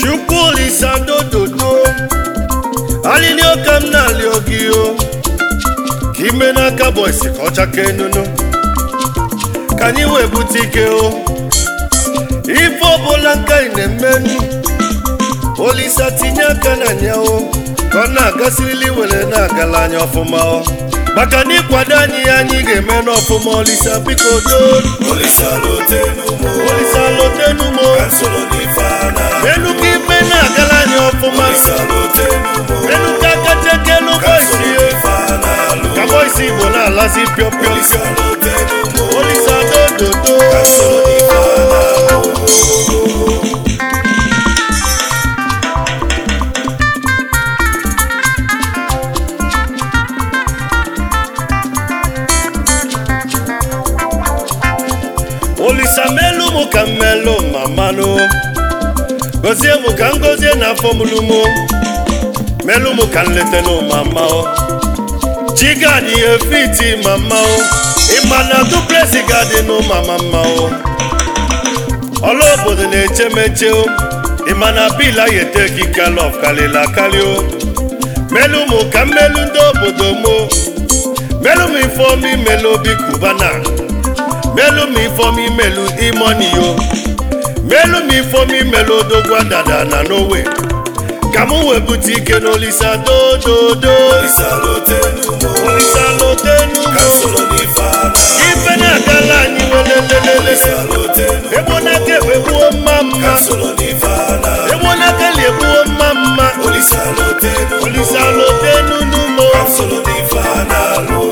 chukwu olisa dododo alili ọka m na-alịọ gị o ka ime n'aka bọịsị ka ọ chake nunu ka anyị wee bute ike o ife ọbụla nka ị na-eme olisa tinye aka na nya o ka ọ na-agasịrịli were na-agala anya ọfụma o maka na ịkwado anyị ya anyị ga-eme n'ọfụma olisa biko doo Olisa lotenumo olisa lotenumo Kansolo nifana elu ka ime na-agala anya ọfụma Olisa lotenumo elu ka kachakelu bọịsị Kansolo o nifana ka bọịsị igbo na-alazi pịọpịọ Olisa lotenumo olisa dododo Kansolo nifana olisa melu mụ ka mmelụ mamanụ gozie mụ ka ngozie na afọ mụlụ mụ melu mụ ka nletenụ mama o chigadi efiti mama o ịma na duplesi gadị nụ mama mma o ọla obodo na-eche meche o ịma na bil ayete kikalọf karịrị akarị o melu mụ ka mmelu ndị obodo mụ melu m ifeomi melu obi kubana melu m ifeomi melu imoni yo melu m ifeomi melu odogwa dada na n'owe ka m wee bute ike n'olisa dododo Olisa lotenumo olisa lotenu Kansolo nifana ife na-agala anyị welelelele Olisa lotenumo egbonaka egbuo mma mma Kansolo nifana egbonaka liegbuo mma mma Olisa lotenumo olisa lotenu n'umo Kansolo nifana lo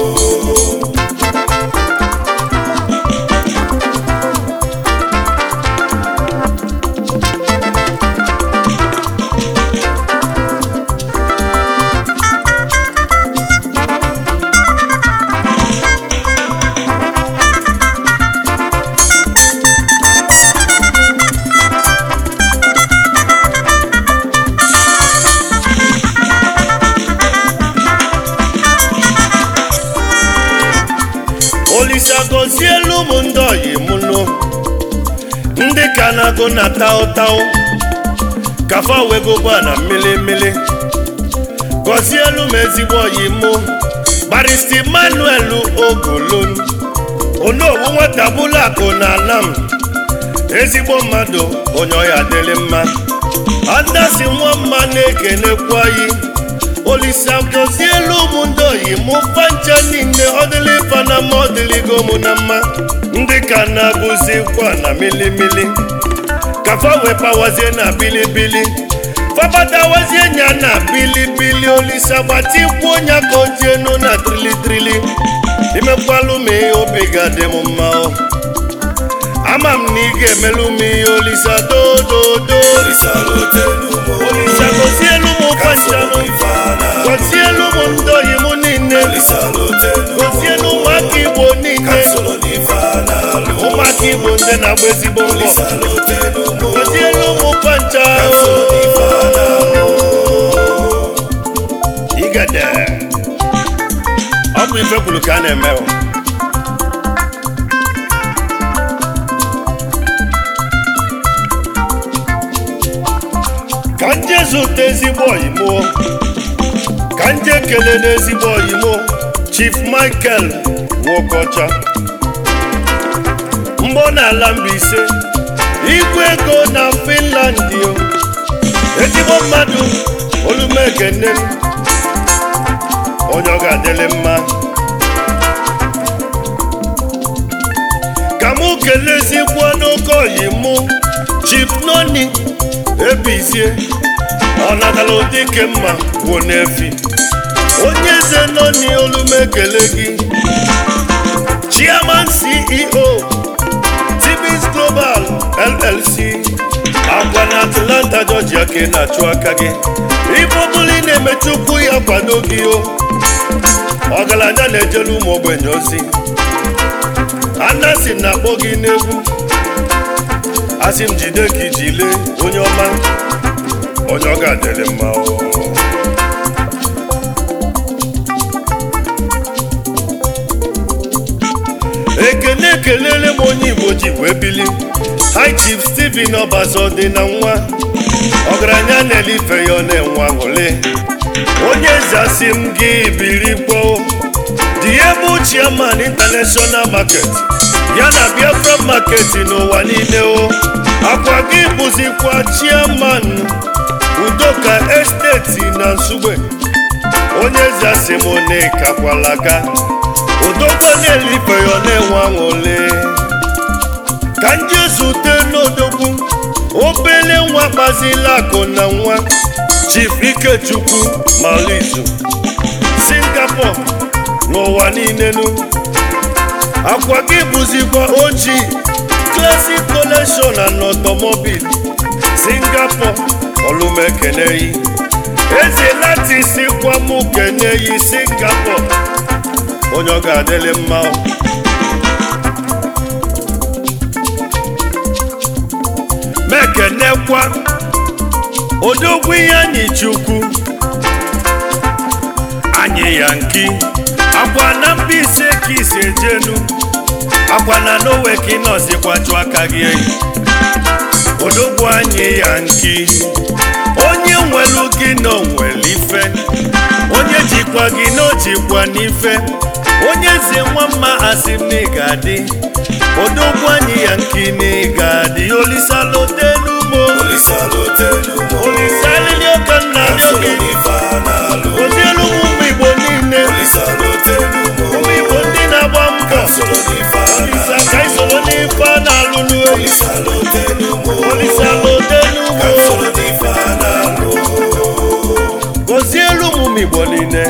olisa gọzielu ụmụ ndị ọyị mụnụ ndị ka na-agụ na taụtaụ kafa wegogba na mmiri mmiri gọzielu m ezigbo ọyị mụ barista emmanuel ogolon onowu nwata bụla akụ na ala m ezigbo mmadụ onye ọya dịrị mma adasi nwa mma na-ekenekwa yi olisa gọzielu ụmụ ndị oyi mụ pancha niile ọdịlị fana ma ọdịlịgo mụ na mma ndị ka na-abụzikwa na milimili kafa wepawazie na bilibili fabatawazie nya na bilibili olisa gbatikwu nya ka o jienu na trilitrili imekwalụ m ihe obi ga-adị m mma o ama m na ị ga-emelụ m ihe olisa dododo Olisa lotenumo olisa gọzielu mụ panchanụ nifana gọzielu mụ ndị oyi mụ niile Olisa lotenumo gọzielu ụmụaka igbo niile Kansolo nifana lo ụmụaka igbo ndị na-agba ezigbo mbọ Olisa lotenumo gọzielu ụmụ pancha Kansolo nifana lo igede ọ bụ ife kwuru ka a na-eme o. ka nje zụta ezigbo oyimo ka nje kele n'ezigbo oyimo chief michael nwokocha mgbọ n'ala Mbaise igwe ego na finland o ezigbo mmadụ olumekene onye ọ ga-adịrị mma ka mụ kelezikwa n'oke oyi mụ chief noni ebizie ọ natala ụdị ke mma gwụ n'efi onye eze noni olumekele gị chairman ceo tbs global llc agwa na atlanta georgia ka ị na-achụ aka gị ife ọbụla ị na-emechi ụkwụ ya kwado gị o ọgaranya na-ejelu ụmụ ogbenye ozi anasi na-akpọ gị n'egwu asị m jide ka iji lee onye ọma onye ọ ga-adịrị mma o. ekene ekelele m onye igbo ji wee bili hi chief steven ọbazo dị na nwa ọgaranya na-elife ya ọ na-enwe aṅụrị onye zasi m gị biri gboo dị ebe chairman international market ya na biafra market n'ụwa niile o akwa gị bụzikwa chairman udoka esteti na nsugbe onye zasi m na-ekakwala aka udokwa na-elife ya ọ na-enwe aṅụrị ka ndị zute n'odogwu obele nwa gbazila akụ na nwa chief ikechukwu malizu singapore n'ụwa niile nu akwa gị bụzikwa oji classic collection and automobile singapore olumekeneyi eze lati sikwa mụ keneyi singapore onye ọ ga-adịlị mma o. mekenekwa odogwu ihe anyị chukwu anyị ya nki akwa na Mbaise ka isi ejenu akwa na nowe ka ị nọzikwa chụ aka gị eyi odogwu anyị ya nki onye nwelu gị na onwere ife onye jikwa gị na ojikwa n'ife onye eze nwa mma asị m na ị ga-adị odogwu anyị ya nki na ị ga-adị olisalotenumo Olisalotenumo. olisalili oke nna dị oge Ife a na-alụ. ozielu ụmụ igbo niile Olisalotenumo. ụmụ igbo ndị na-agba mbọ Soro n'ife a olisa na-alụ. ka isoro n'ife a na-alụlụ eyi Olisalotenumo. olisalotenumo Soro n'ife a na-alụ. gọzielu ụmụ igbo niile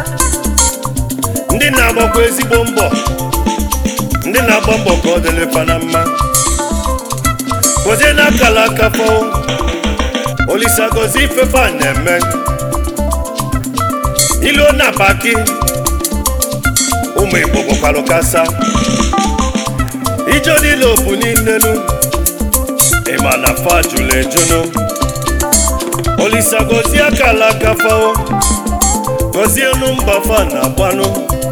ndị na-agbakwa ezigbo mbọ ndị na-agba mbọ ka ọ dịrị fa na mma gọzie n'akala aka fọ olisa gọzie ifefe a na-eme ilu na baki ụmụ igbo gbakwalụ kasa ijo niile obu niile nu ịma na fa jụrụ ejunu olisa gọzie akala aka fọ gọzie elu mba fa na agbanụ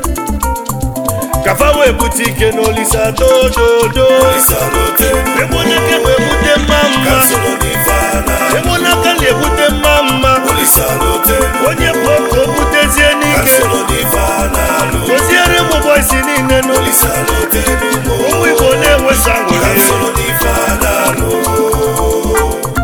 kafa wee bute ike n'olisa dododo Olisalotenumo. emonaka na-ebute mma mma Soro n'ife a na-alụ. emonaka na-ebute mma mma Olisalotenumo. onye bụ ka o butezie n'ike Soro n'ife a na-alụ. gọziere ụmụ bọysi niile nụ Olisalotenumo. ụmụ igbo na-enwesa nwere Soro n'ife a na-alụ.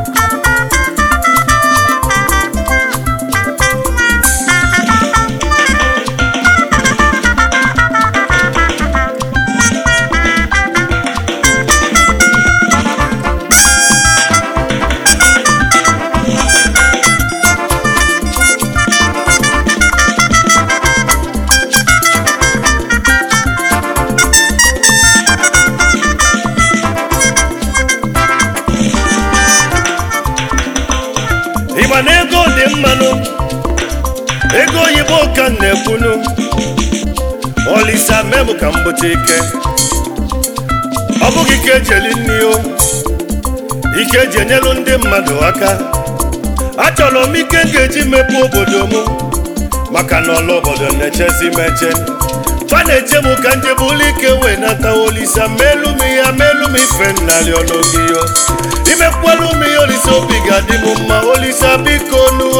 ịgba na ego dị mmanụ ego oyibo ka m na-ekwunu olisa mem ka m bute ike ọ bụghị ike ejeli nri o ike eji enyelu ndị mmadụ aka achọrọ m ike m ga-eji mepee obodo m maka na ọla obodo na-echezi m eche fa na-eche m ka nje bụlụ ike wee nata olisa melu m ya melu m ife nnarị ọlụgị yo imekwelu m ya olisa obi ga-adị m mma olisa biko nuo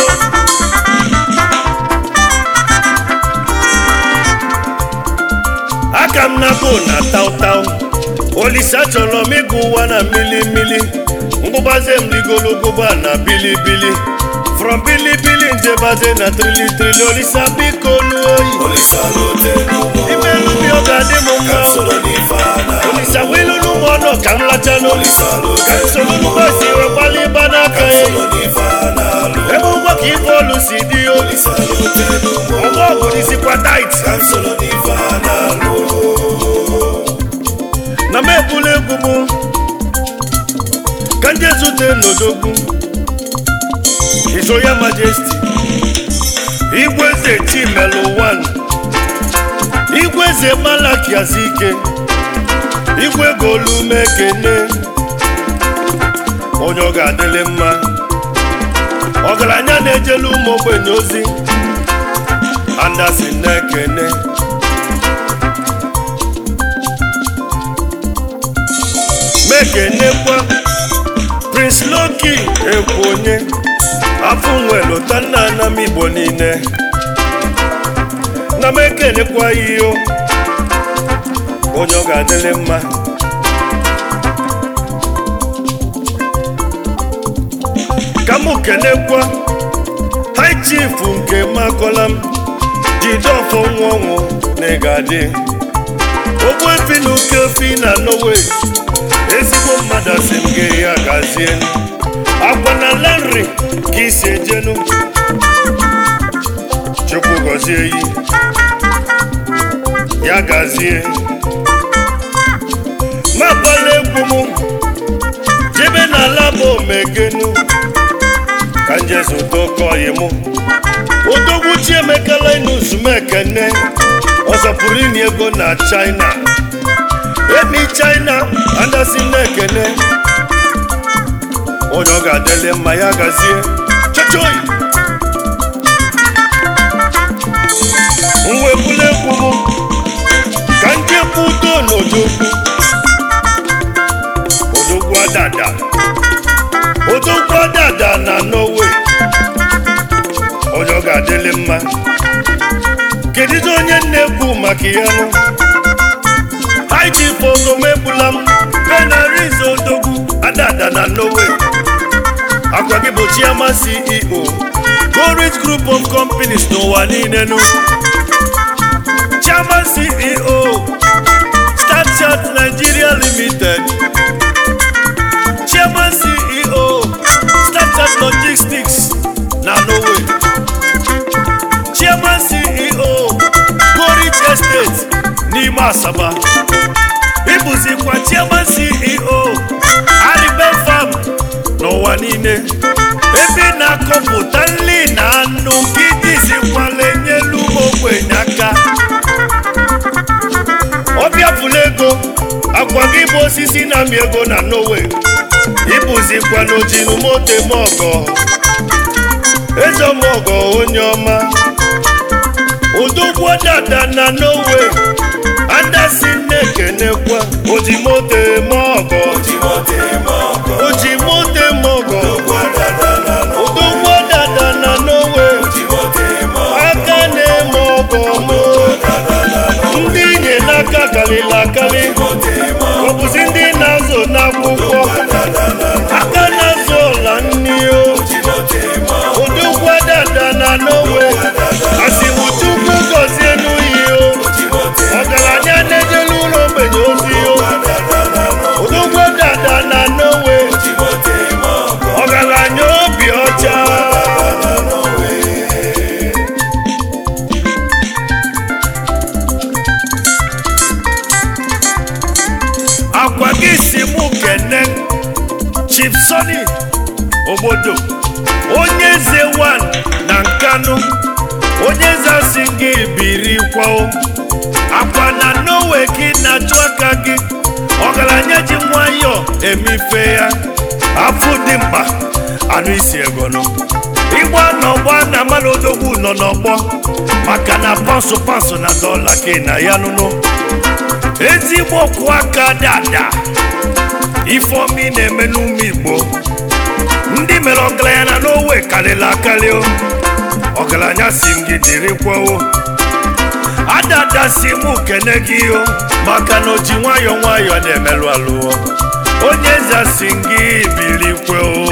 aka m na-abụ na taụtaụ olisa chọrọ m ịgụ ụwa na mmili mmili ngụbaze m rigologoba na bilibili from bilibili njebaze na trili trili olisa biko nuo oyi Olisalotenumo. imelu bi ọ ga-adị m mma Soro n'ife a na-alụ. olisa wilu n'ụmụ ọnụ ka m lacha n'olu ka m soro n'ụgbọsi wee gbalị ịba n'aka ya Soro n'ife a na-alụ. ebe ụgbọ ka ife olu si dị o Olisalotenumo. ọgbọ ọgụ disikwa tait Soro n'ife a na-alụ. na m ebula egwu m ka ndị ezute n'odogwu His Royal Majesty igwe eze chimelu 1 igwe eze malaki azike igwe golume kene onye ọ ga-adịlị mma ọgaranya na-ejelu ụmụ ogbenye ozi andasi na-ekene mekenekwa prince loki ekwu onye afọ nwe lụta nna nna m igbo niile na m ekenekwa ya iyo onye ọ ga-adịrị mma ka m kenekwa high chief nke makọla m jidofọ nwa ọnwụ na ịga-adị ogbuefi na ukefi na nowe ezigbo mmadụ asị m gị ya gazie agwa na lenri ka isi ejenu chukwu gọzie yi ya gazie magbala egwu m jebe n'ala bụ omegenu ka njezudokoyi m odogwu chiemekala inuzumekene ọzọpụrụ inye ego na china emi china andasi na-ekene onye ọ ga-adịle mma ya gazie chochoyi mwebula egwu m ka njekwu udo n'odogwu odogwu adada odogwu adada na norway onye ọ ga-adịle mma kedụzi onye na-ekwu maka ya nụ haiji fogomebula m benariz odogwu adada na norway akwa gị bụ chiama ceo gorit group of companies n'ụwa niile nụ chairman ceo starchat nigeria limited chairman ceo starchat logistics na norway chairman ceo gorit estate n'ime asaba ịbụzikwa chairman ceo aribe farm n'ụwa niile ebe ị na-akọpụta nri na anụ ka ijizikwala enyelu ụmụ ogbenye aka ọbịa fụlụ ego agwa gị bụ osisi na-amị ego na norway ịbụzikwa n'ojinu moto eme ọgọ eze ọmọgọ onye ọma udogwu dada na norway adasi na-ekenekwa oji moto eme ọgọ Ojimote moko, oji moto eme ọgọ wadada na no. udogwu dada na norway Ojimote moko, aka na-eme ọgọ mụ wadada na no. ndị inye n'aka karịrị akarị Ojimote moko, ọ bụzi ndị na-azụ n'akwụkwọ wadada na no. aka na-azụ ọla nni o Ojimote moko, odogwu dada na norway asimuchukwu gọzie n'uyi o ojimote ọgaranya na-ejelu ụlọ ogbenye ozi o wadada na no. odogwu dada na norway Ojimote moko, ọgaranya obi ọcha wadada na no. akwa gị si mụ kene chief sony obodo onye eze wan na nkanụ onye eze asị gị biri kwao akwa na nowe gị na-achụ aka gị ọgaranya ji nwayọ emife ya afụ dị mkpa anụ isi egonụ ịgba n'ọgbọ na mmadụ odogwu nọ n'ọgbọ maka na pansụ pansụ na dọla gị na ya nụnụ ezigbo kwụ aka dada ifeomi na-eme n'ume igbo ndị mere ọgaranya na n'owe karịrị akarị o ọgaranya si m gị dịrị kwao adada si m kene gị o maka na o ji nwayọọ nwayọọ na-emelụ alụ o. onye eze si m gị biri kwao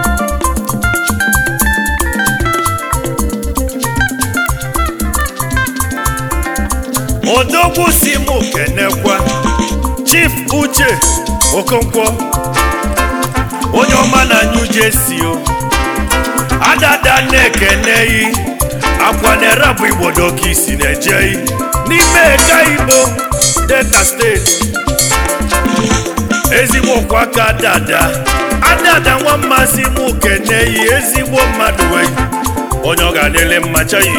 odogwu si m kenekwa chief uche okonkwo onye ọma na new jersey o adada na-ekeneyi akwa na-erabụ igbodo ka isi na-ejeyi n'ime eka igbo delta steeti ezigbo kwa aka dada adada nwa mmasị m keneyi ezigbo mmadụ wee onye ọ ga-adịle mma chayi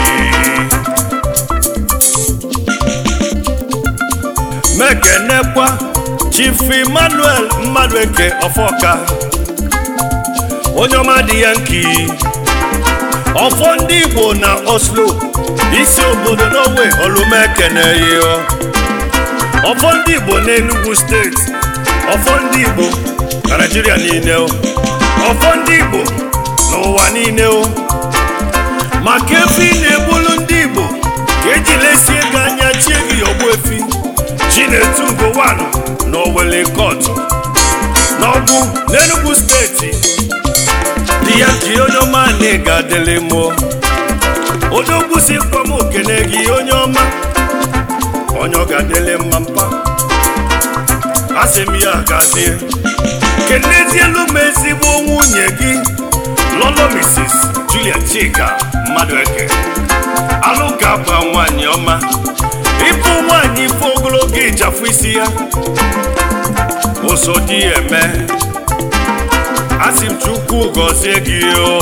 mekenekwa chief emmanuel mmadụeke ọfọka onye ọma dị ya nki ọfọ ndị igbo na oslo isi obodo norway olumekeneyo ọfọ ndị igbo n'enugu steeti ọfọ ndị igbo na naijiria niile o ọfọ ndị igbo n'ụwa niile o maka efi na-egbulu ndị igbo ka eji lesie gị anya chie gị ọgbụ efi chinetu ugo 1 na owele kot n'ọgwụ n'enugwu steeti di ya ka onye ọma na ga-adịlị mụọ odogwu si mkpọm okene gị onye ọma onye ọ ga-adịlị mma mpa asị m ya gazie kenezielu m ezigbo nwunye gị lọlọ mrs julia chika mmadụ eke alụ ga-agba nwanyị ọma ịbụ nwanyị ife ogologo ịchafụ isi ya ụzọ dị ya eme asị m chukwu gọzie gị o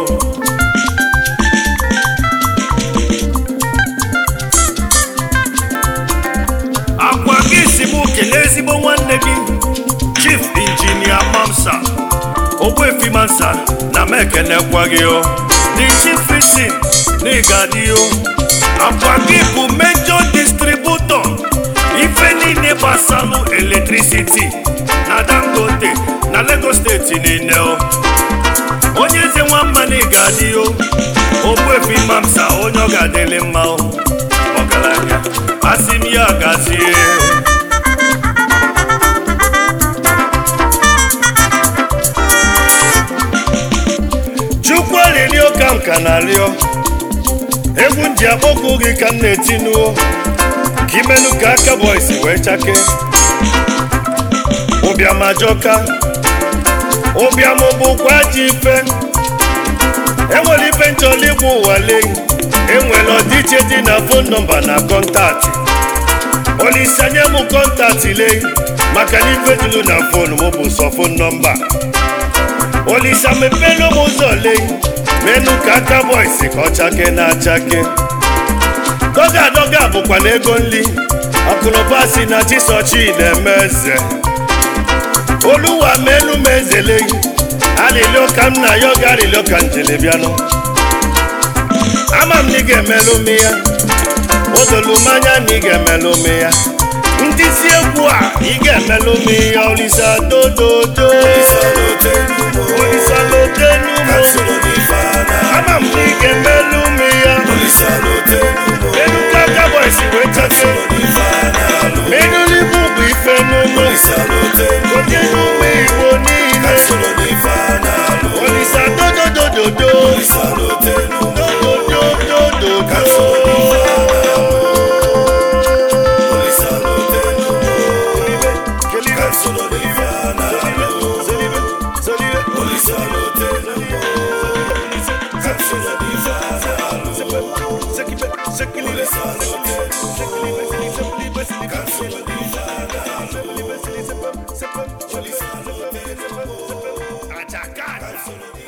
akwa gị si m kelee ezigbo nwanne gị chief injinia mamsa ogbuefi mansa na m ekenekwa gị o the chief fisin na ịgadị o akwa gị bụ major distributor ife niile gbasalụ electricity na dangote na lagos steeti niile o onye eze nwamma na ịgadị o ogbuefi mamsa onye ọ ga-adịlị mma o ọgaranya asị m ya gazie chukwu arịrịọ ka m ka na-arịọ egwu m ji akpọkụ gị ka m na-etinuo ka imenu ka aka bọis wee chake ụbịam ajọka ụbịam bụkwa ji ife enwere ife nchọrọ igbu ụwa leyi enwere ọdịiche dị na fon nọmba na kọntaktị olisanye m kọntaktị leyi maka na ife dịlu na fon m bụ sọ fon nọmba olisa mepelu m ụzọ leyi menu ka aka bọis ka ọ chake na-achake doga doga bụkwa na ego nri akụnụba si na chisochi na-eme eze oluwa melu m ezeleyi alịlịọ ka m na ya oge alịlịọ ka njele bịanụ ama m na ị ga-emelụ m ya odolu m anya na ị ga-emelụ m ya ndị si egwu a ị ga-emelụ m ya olisa dododo olisa lotenu m ama m na ị ga-emelụ m ya elu ka aka bọisi wee chake menụlibu bụ ife n'ụlọ onye n'ụmụ igbo niile olisa dododododo Atacada!